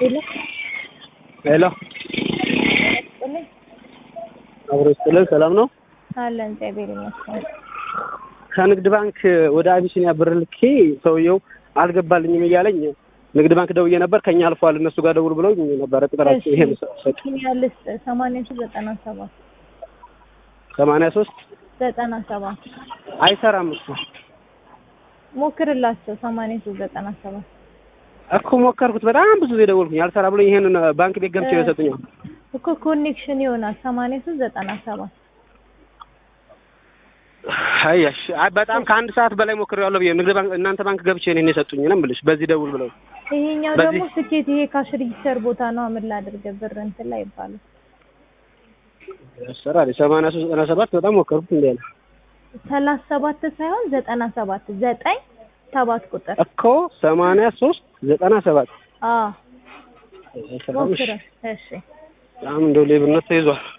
ሄሎ ሄሎ ስጥልኝ አብሮ ስጥልን ሰላም ነው። አለን እግዚአብሔር ይመስገን። ከንግድ ባንክ ወደ አቢሲኒያ ብር ልኬ ሰውየው አልገባልኝም እያለኝ ንግድ ባንክ ደውዬ ነበር። ከኛ አልፏል እነሱ ጋር ደውል ብለው ነበረ ቁጥራቸው ይሄ ሰጥ ያልስ ሰማንያ ሶስት ዘጠና ሰባት ሰማንያ ሶስት ዘጠና ሰባት አይሰራም እሱ ሞክርላቸው ሰማንያ ሶስት ዘጠና ሰባት እኮ ሞከርኩት። በጣም ብዙ ጊዜ ደወልኩኝ አልሰራ ብሎኝ ይሄንን ባንክ ቤት ገብቼ ነው የሰጡኝ። እኮ ኮኔክሽን ይሆናል ሰማንያ ሶስት ዘጠና ሰባት አያሽ አይ በጣም ከአንድ ሰዓት በላይ ሞክሬዋለሁ ብዬ ንግድ ባንክ እናንተ ባንክ ገብቼ ነው የሰጡኝ ነው የምልሽ። በዚህ ደውል ብለው ይሄኛው በዚህ- ደግሞ ስኬት ይሄ ካሽ ሬጂስተር ቦታ ነው። ምን ላድርግ ብር እንትን ላይ ይባላል። ያሰራል ሰማንያ ሶስት ዘጠና ሰባት በጣም ሞከርኩት እንዴ ነው ሰላሳ ሰባት ሳይሆን ዘጠና ሰባት ዘጠኝ ሰባት ቁጥር እኮ ሰማንያ ሶስት ዘጠና ሰባት አዎ አይሰራም። እሺ ሞክረ እሺ በጣም እንደው ሌብነት ተይዟል።